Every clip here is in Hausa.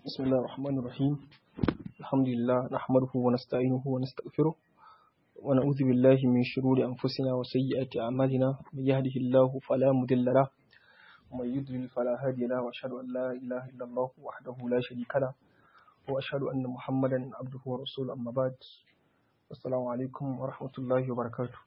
بسم الله الرحمن الرحيم الحمد لله نحمده ونستعينه ونستغفره ونعوذ بالله من شرور أنفسنا وسيئات أعمالنا من يهده الله فلا مضل له ومن يضلل فلا هادي له وأشهد أن لا إله إلا الله وحده لا شريك له وأشهد أن محمدا عبده ورسوله أما بعد السلام عليكم ورحمة الله وبركاته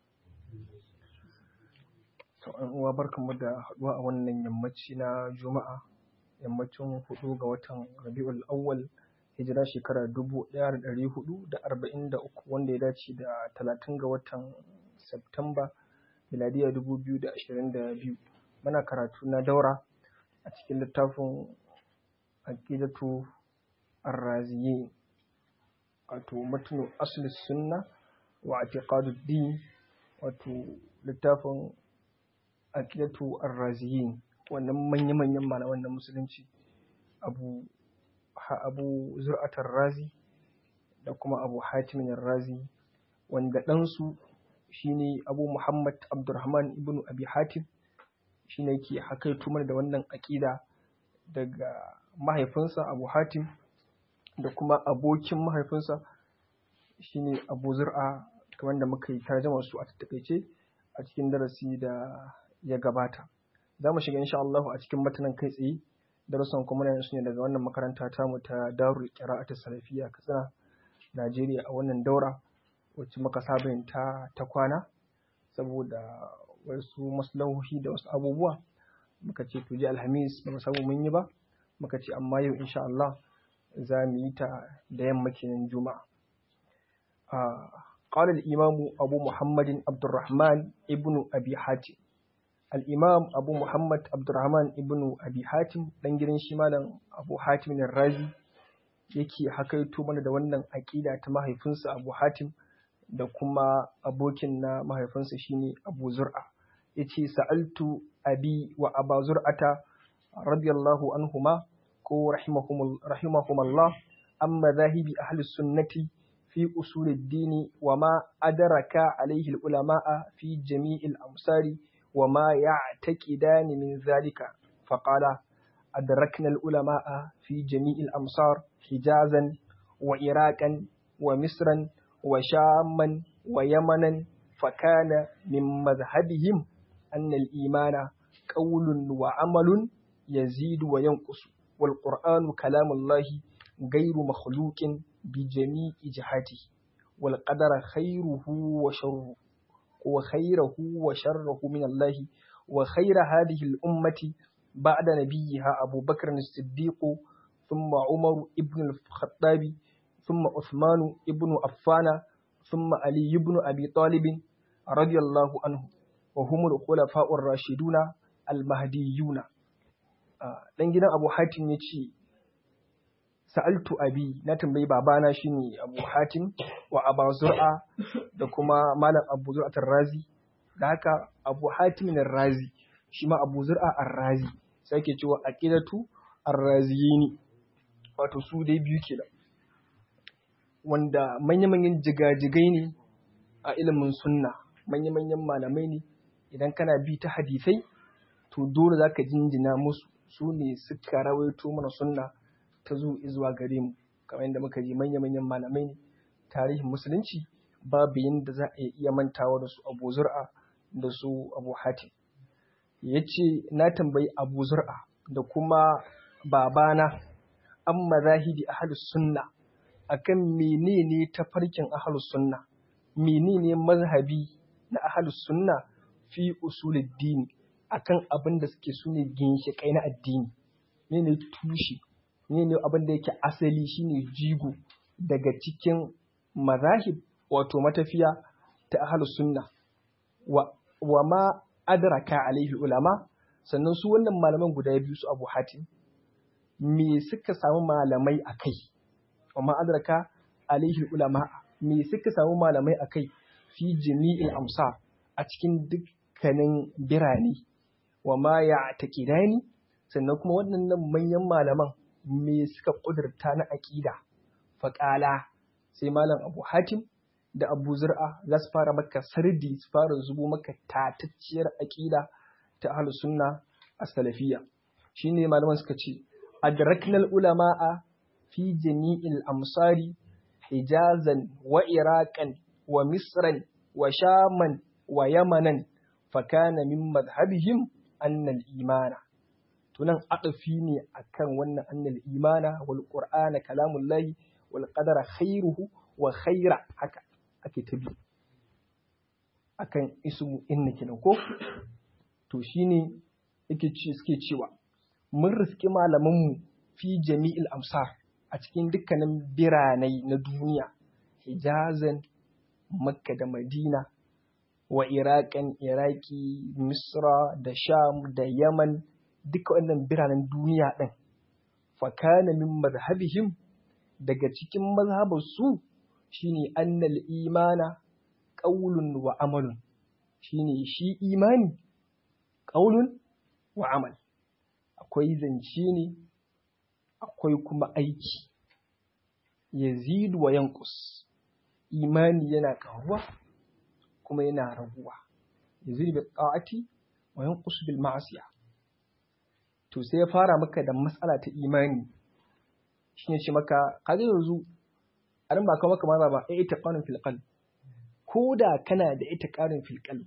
uwa barkanmu da haɗuwa a wannan yammaci na juma'a yammacin hudu ga watan rabi'ul awwal hijira shekara dubu ɗaya da ɗari hudu da arba'in da uku wanda ya dace da talatin ga watan Septemba miladiya dubu biyu da ashirin da biyu muna karatu na daura a cikin littafin aqidatu arraziye wato matnu asli sunna wa i'tiqaduddin wato littafin aqidatu arraziyin wannan manya-manyan malaman na musulunci abu abu zur'atar razi da kuma abu hatimin razi wanda ɗansu shine abu muhammad abdurrahman ibn abi hatim shine ke hakaito mana da wannan aƙida daga mahaifinsa abu hatim da kuma abokin mahaifinsa shine abu zur'a kamar da muka yi tarjama su a tattaƙaice a cikin darasi da ya gabata za mu shiga insha Allah a cikin matanan kai tsaye darussan kuma na su ne daga wannan makaranta tamu ta Darul Qira'atu Salafiyya Katsina Najeriya a wannan daura wacce muka saba yin ta ta kwana saboda wasu maslahohi da wasu abubuwa muka ce to ji Alhamis ba mu samu mun yi ba muka ce amma yau insha Allah za mu yi ta da yamma kenan Juma'a قال الإمام أبو محمد عبد الرحمن ابن أبي حاتم al'imam abu muhammad abdurrahman ibn abi hatim ɗan gidan shi malam abu hatim razi yake hakaito mana da wannan aƙida ta mahaifinsa abu hatim da kuma abokin na mahaifinsa shine abu zur'a ya ce sa'altu abi wa aba zur'ata radiyallahu anhuma ko rahimahumallah amma zahibi ahli sunnati fi usulid dini wa ma adaraka alaihi ulama'a fi jami'il amsari وما يعتقدان من ذلك فقال أدركنا العلماء في جميع الأمصار حجازا وعراقا ومصرا وشاما ويمنا فكان من مذهبهم أن الإيمان قول وعمل يزيد وينقص والقرآن كلام الله غير مخلوق بجميع جهاته والقدر خيره وشره وخيره وشره من الله وخير هذه الأمة بعد نبيها أبو بكر الصديق ثم عمر ابن الخطاب ثم عثمان ابن عفان ثم علي بن أبي طالب رضي الله عنه وهم الخلفاء الراشدون المهديون dan gidan Abu Hatim ya ce sa'altu abi na tambayi babana shine Abu Hatim wa Aba Zur'a da kuma Malam Abu Zur'a Razi da haka Abu Hatim Razi shi ma Abu Zur'a Ar-Razi sai ake cewa aqidatu Ar-Raziyini wato su dai biyu kenan wanda manya-manyan jigajigai ne a ilimin sunna manya-manyan malamai ne idan kana bi ta hadisai to dole zaka jinjina musu su ne suka rawaito mana sunna ta zo zuwa gare mu kamar yadda muka ji manya-manyan malamai ne tarihin musulunci babu yadda za a iya mantawa da su abu zur'a da su abu hatim ya ce na tambayi abu zur'a da kuma babana an mazahibi ahalus sunna akan menene tafarkin ahalus sunna menene mazhabi na ahalus sunna fi usuluddini akan abin da suke sune ginshiƙai na addini ne tushe ne ne abin da yake asali shine jigo daga cikin mazahib wato matafiya ta ahlus sunna wa, wa ma adraka alaihi ulama sannan su wannan malaman guda biyu su Abu Hatim me suka samu malamai akai wa ma adraka alaihi ulama me suka samu malamai akai fi jami'il amsar a cikin dukkanin birane wa ma ya taqidani sannan kuma waɗannan manyan malaman me suka ƙudurta na aƙida faƙala sai malam abu hatim da abu zur'a za su fara maka sardi su fara zubo maka tatacciyar aƙida ta ahlus sunna a salafiyya shine malaman suka ce adraknal ulama'a fi jami'il amsari hijazan wa iraqan wa misran wa shaman wa yamanan fakana min madhhabihim annal imana tunan adafi ne akan wannan annal imana wal qur'ana kalamullahi wal qadara khairuhu wa khaira haka ake tabi akan ismu inna kenan ko to shine yake ce suke cewa mun riski malamanmu fi jami'il amsar a cikin dukkanin biranai na duniya hijazan makka da madina wa iraƙan iraki misra da sham da yaman duka wannan biranen duniya ɗin fakana min mazhabihim daga cikin mazhabarsu shine annal imana ƙaulun wa amalun shine shi imani ƙaulun wa amal akwai zance ne akwai kuma aiki yazidu wa yankus imani yana ƙaruwa kuma yana raguwa yazidu bil ta'ati wa yanqus bil ma'siya to sai ya fara maka da matsala ta imani shine ce maka kaga yanzu an ba ka maka maza ba ai ita qanin fil qalb ko da kana da ita qarin fil qalb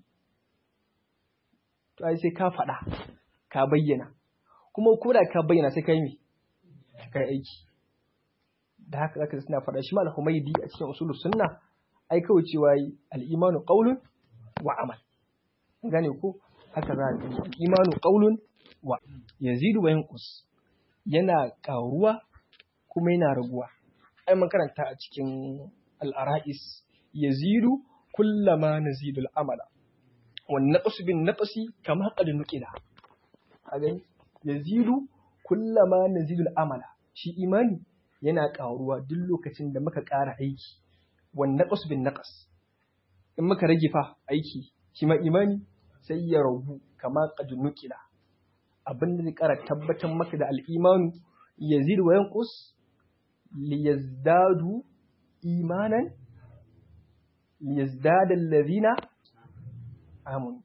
to ai sai ka faɗa ka bayyana kuma ko da ka bayyana sai kai me kai aiki da haka zaka suna faɗa shi mal humaydi a cikin usulus sunna ai kawai cewa yi al-imanu qawlun wa amal gane ko haka za ka yi imanu qawlun wa yazidu wa yanqus yana ƙaruwa kuma yana raguwa ai mun karanta a cikin al-ara'is yazidu kullama nazidu al-amala wan naqsu bin naqsi kama qad nuqila a gani yazidu kullama nazidu al-amala shi imani yana ƙaruwa duk lokacin da muka ƙara aiki wan naqsu bin naqas in muka rage fa aiki shi ma imani sai ya ragu kama qad nuqila abin da zai ƙara tabbatar maka da al'imanu yazid wa yanqus liyazdadu imanan liyazdada allazina amanu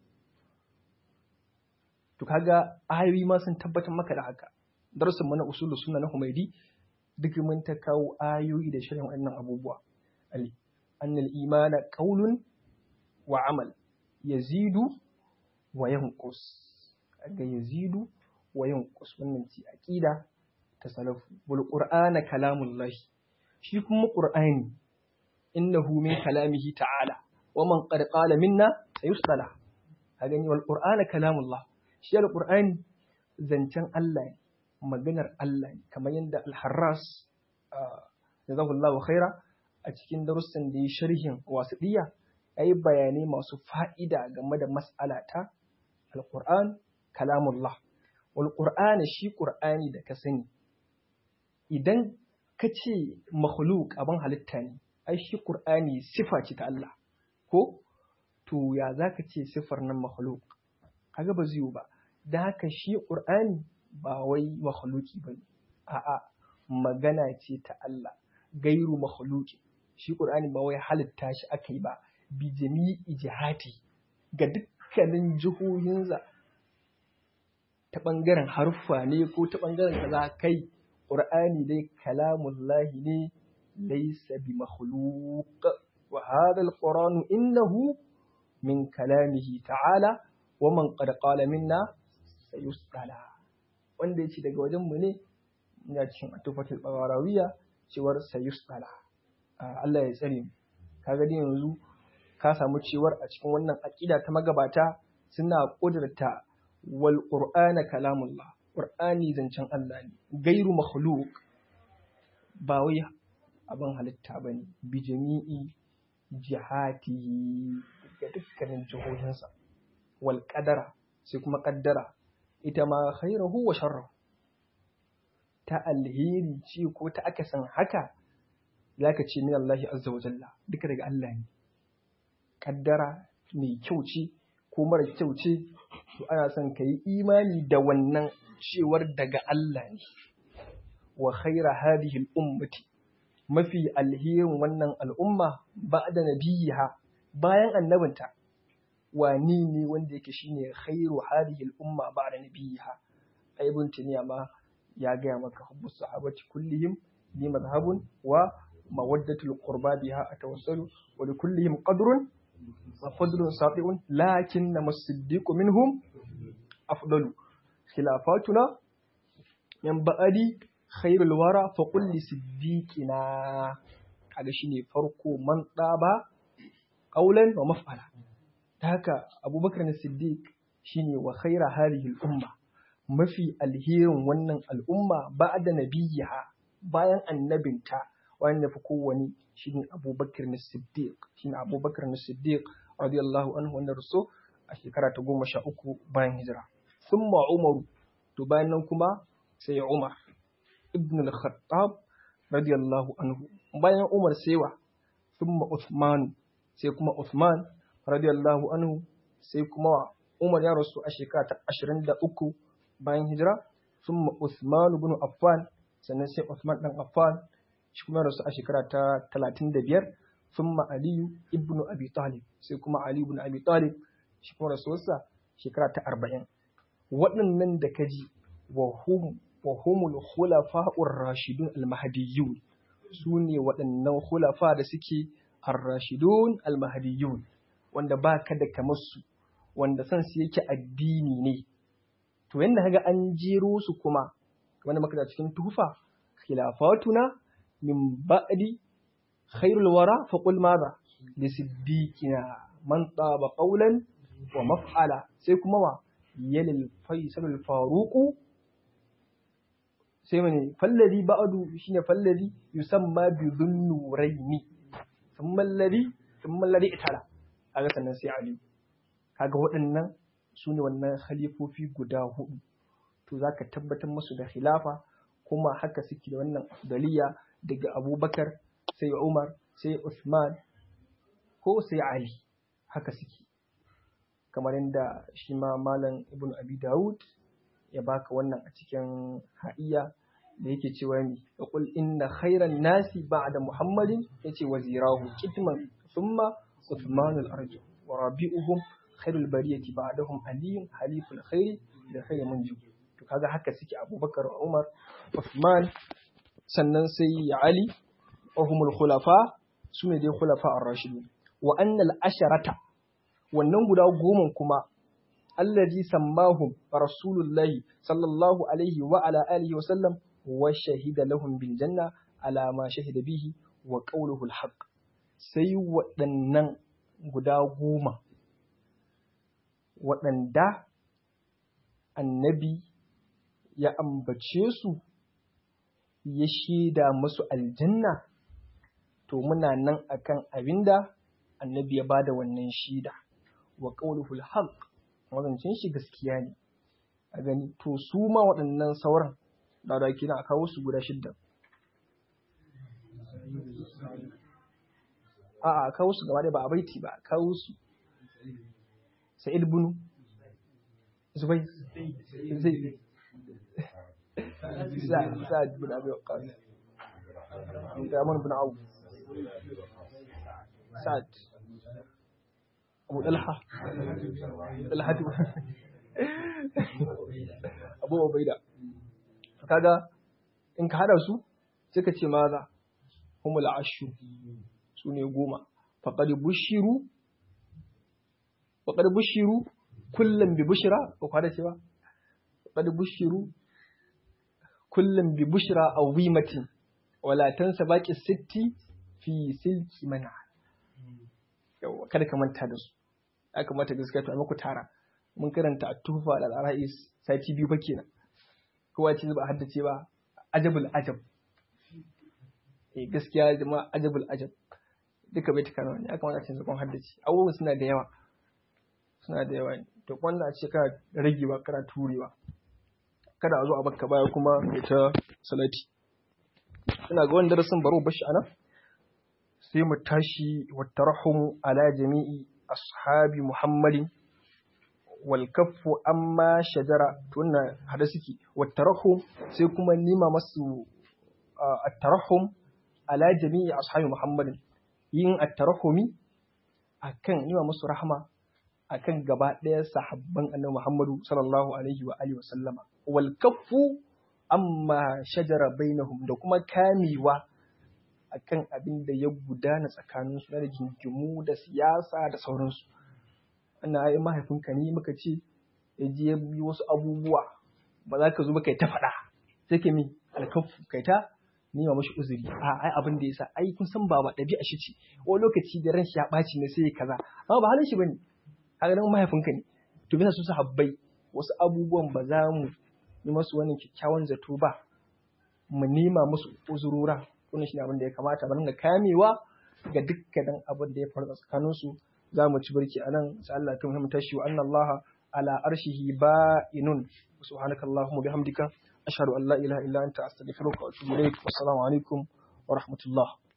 to kaga ayoyi ma sun tabbatar maka da haka darasin mana usulu sunna na Humaidi duk mun ta kawo ayoyi da shirin wannan abubuwa ali annal imana qaulun wa amal yazidu wa yanqus ga yazidu wa yanqus wannan ci aqida ta salafu wal qur'ana kalamullah shi kuma qur'ani innahu min kalamihi ta'ala wa man qad qala minna sayusala ka gani wal qur'ana kalamullah shi al qur'ani zancen Allah ne maganar Allah ne kamar yadda al-harras jazakallahu khaira a cikin darussan da ya sharhin wasiɗiya ya yi bayanai masu fa'ida game da mas'ala ta al-qur'an kalamullah wal qur'ani shi qur'ani da ka sani idan ka ce makhluk abin halitta ne ai shi qur'ani sifa ce ta Allah ko to ya zaka ce sifar nan makhluk kaga ba zai ba da haka shi qur'ani ba wai makhluki bane a'a magana ce ta Allah gairu makhluki shi qur'ani ba wai halitta shi aka yi ba bi jami'i jihati ga dukkanin jihohinsa ta ɓangaren haruffa ne ko ta ɓangaren kaza kai ƙur'ani dai kalamullahi ne laysa bi makhluq wa hadha alqur'anu innahu min kalamihi ta'ala wa man qad qala minna sayusala wanda yace daga wajen mu ne ina cikin atufatul bawarawiya cewar sayusala Allah ya tsare mu kaga dai yanzu ka samu cewar a cikin wannan aqida ta magabata suna ƙudurta wal qur'ana kalamullah qur'ani zancen Allah ne gairu makhluq ba wai abin halitta bane bi jami'i jihati ga dukkanin jihohinsa wal qadara sai kuma qaddara ita ma khairahu wa sharrahu ta alheri ce ko ta akasin haka zaka ce min Allah azza wa jalla duka daga Allah ne kaddara mai kyau ce ko mara kyau ce to ana son ka yi imani da wannan cewar daga Allah ne wa khaira hadhihi al-ummati mafi alherin wannan al'umma ba'da nabiyiha bayan annabinta wani ne wanda yake shine khairu hadhihi al-umma ba'da nabiyiha ibn tuniya ma ya gaya maka hubbu sahabati kullihim li madhhabun wa mawaddatul qurba biha atawassalu wa li kullihim qadrun wa fadlun sabi'un lakin as-siddiqu minhum afdalu khilafatuna min ba'adi khairul wara fa qul li siddiqina kaga shine farko man daba qaulan wa maf'ala ta haka abubakar na siddiq shine wa khaira hadhihi al-umma mafi alherin wannan al'umma ba'da nabiyha bayan annabinta wanda fi kowani shine abubakar na siddiq shine abubakar na siddiq radiyallahu anhu wanda ruso a shekara ta goma sha uku bayan hijira thumma umaru to bayan nan kuma sai umar ibn al-khattab radiyallahu anhu bayan umar sewa thumma uthman sai kuma uthman radiyallahu anhu sai kuma umar ya rasu a shekara ta 23 bayan hijira thumma uthman ibn affan sannan sai uthman dan affan shi kuma rasu a shekara ta 35 thumma aliyu ibn abi talib sai kuma ali ibn abi talib shi kuma rasuwarsa shekara ta 40 waɗannan da kaji wa hum wa humul khulafa'ur rashidun al-mahdiyyun su ne waɗannan khulafa da suke ar-rashidun al-mahdiyyun wanda ba ka da kamar su wanda san su yake addini ne to yanda kaga an jero su kuma wanda muka da cikin tufa khilafatuna min ba'di khairul wara fa qul madha li siddiqina man taba qawlan wa maf'ala sai kuma wa yalil faisalul faruqu sai mene fallazi ba'du shine fallazi yusamma bi dhunnuraini thumma alladhi thumma alladhi itala kaga sannan sai ali kaga waɗannan su ne wannan khalifofi guda hudu to zaka tabbatar musu da khilafa kuma haka suke da wannan daliya daga abubakar sai umar sai usman ko sai ali haka suke kamar yadda shi ma malam ibn abi dawud ya baka wannan a cikin ha'iya da yake cewa mi qul inna khairan nasi ba'da muhammadin yace wazirahu kitman thumma uthman al-arju wa rabi'uhum khairul bariyati ba'dahum aliyun haliful khairi da khairi munji to kaga haka suke abubakar umar uthman sannan sai ali wa humul khulafa sune dai khulafa ar-rashidun wa annal asharata wannan guda goma kuma allazi sammahum rasulullahi sallallahu alaihi wa ala alihi wa sallam wa shahida lahum bil janna ala ma shahida bihi wa qawluhu al haqq sai waɗannan guda goma waɗanda annabi ya ambace su ya shaida musu aljanna to muna nan akan abinda annabi ya bada wannan shida wa qawluhu al-haq wazancin shi gaskiya ne a gani to su ma waɗannan sauran da da kina a kawo su guda shidda a a kawo su gaba da ba a baiti ba a kawo su sa'id bunu zubai zai sa'ad bin abi waqqas Abdurrahman bin Auf Sa'ad Abu Dalha Dalha Abu Ubaida kaga in ka hada su suka ce maza humul ashu su ne goma faqad bushiru faqad bushiru kullum bi bushra ko kwada cewa faqad bushiru kullum bi bushra awimatin wala tansa baqi sitti fi silki mana yawa kada ka manta da su ya kamata gaskiya to a muku tara mun karanta at-tufa da al-ara'is sati biyu fa kenan kowa ce ba haddace ba ajabul ajab eh gaskiya jama'a ajabul ajab duka bai tukana wani ya kamata a cikin kun haddace abubuwan suna da yawa suna da yawa to wanda a ce kana ragewa kana turewa kada a zo a bakka baya kuma ya ta salati ina ga wani darasin baro bashi anan sai mu tashi wa tarahum ala jami'i ashabi muhammadin wal kaffu amma shajara to wannan hada suke wa tarahum sai kuma nima masu at-tarahum ala jami'i ashabi muhammadin yin at-tarahumi akan nima musu rahma akan gaba ɗaya sahabban annabi Muhammadu sallallahu alaihi wa alihi wa sallama wal kaffu amma shajara bainahum da kuma kamewa akan abin da ya gudana tsakaninsu na da jinjimu da siyasa da sauransu ana ai mahaifinka ne muka ce ya je ya yi wasu abubuwa ba za ka zo ba kai ta faɗa sai ka mi alkafu kai ta nema mashi uzuri a ai abin da yasa ai kun san ba ba ɗabi'a shi ce wani lokaci da ran shi ya ɓaci ne sai ya kaza amma ba halin shi bane haka nan mahaifinka ne to bisa su sahabbai wasu abubuwan ba za mu yi masu wani kyakkyawan zato ba mu nema musu uzurura wannan shi ne abin da ya kamata ba ga kamewa ga dukkanin abin da ya faru tsakanin su za mu ci barki anan sai Allah ta muhimmin tashi wa anna Allah ala arshihi ba'inun subhanakallahumma bihamdika ashhadu an la ilaha illa anta astaghfiruka wa atubu ilaik wassalamu alaikum wa rahmatullah